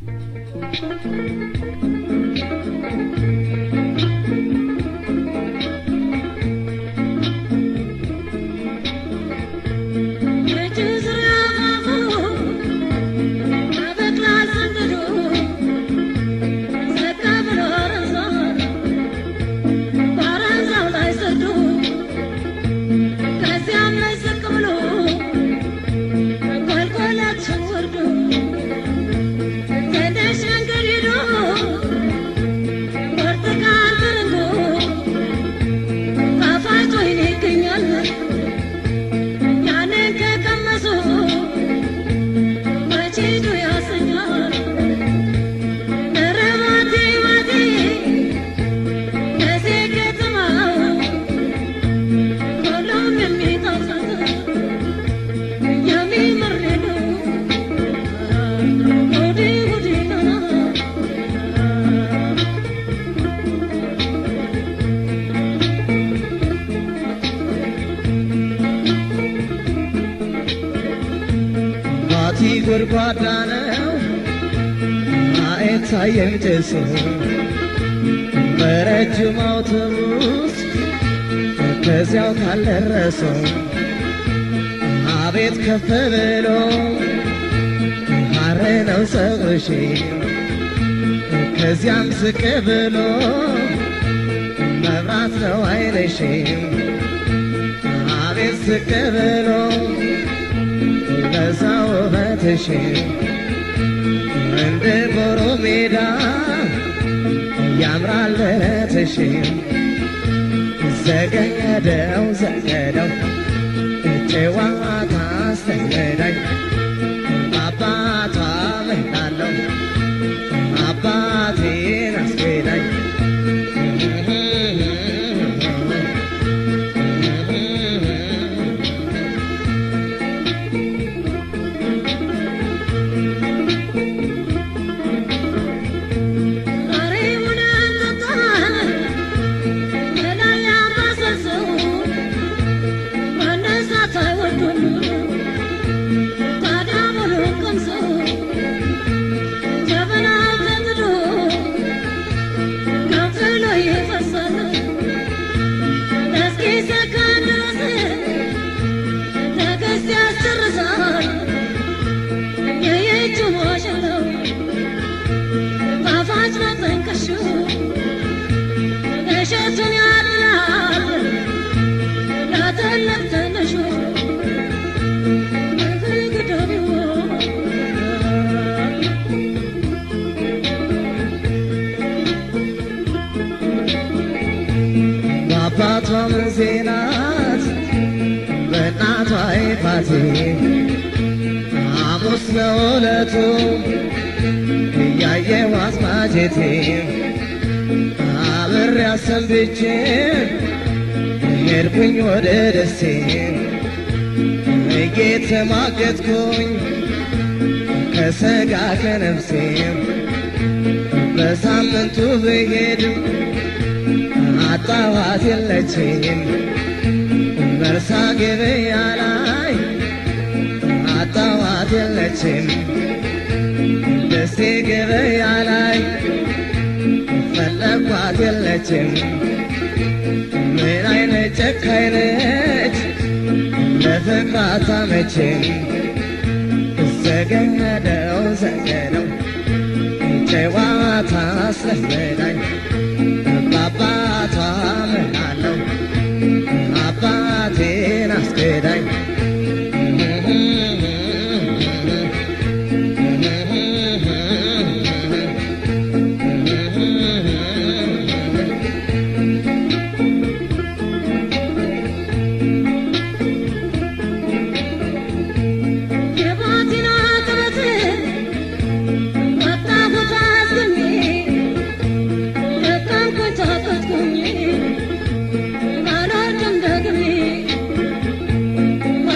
ባቲ ጎድጓዳ ነው አይታየም ጭሱ በረጅም አውቶቡስ ከዚያው ካልደረሰው አቤት ከፍ ብሎ ሐር ነው ፀጉርሽ ከዚያም ዝቅ ብሎ መብራት ነው አይንሽ አቤት ዝቅ ብሎ በዛ ውበትሽ እንደ ጎሮ ሜዳ ያምራል ደረትሽ ዘገደው ዘገደው ጨዋታ አስተገዳኝ አባቷ ምናለው አባቴን አስገዳኝ እሸቱን ያድላል ለትልቅ ትንሹ በአባቷ ምንዜናት በእናቷ ይፋቴ ሐሙስ ነው ዕለቱ እያየው አስማጀቴ አብሬ አሰንብቼ ሄድኩኝ ወደ ደሴ እየተማገጥኩኝ ከሰጋ ከነፍሴ በሳምንቱ ብሄድም አጣዋት የለችም በርሳ ገበያ ላይ አጣዋት የለችም ደሴ ገበያ ላይ ፈለኳት የለችም ምን አይነት ጨካኝ ነች ለፍቅር አታመችም ዘገነደው ዘገነው ጨዋታ አስለመዳኝ በአባቷ ምናለው አባቴን አስገዳኝ የባቲና ጥበት ወጣሁት አዝግሜ ደከምኩኝ ታከትኩኝ አልወድም ደግሜ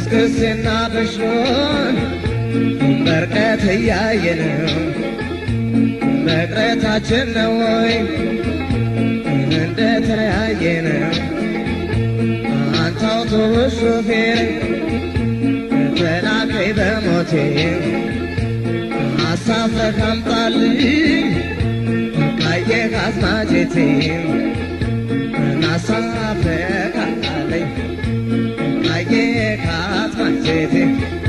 ክስክስና በሽሮን በርቀት እያየነው መቅረታችን ነው ወይ እንደተለያየነው አንተ አውቶቡስ ሾፌር ተላከይ በሞቴ አሳፍረህ አምጣልኝ ካየህ አስማጀቴ ናሳፍረህ አምጣልኝ ካየህ አስማጀቴ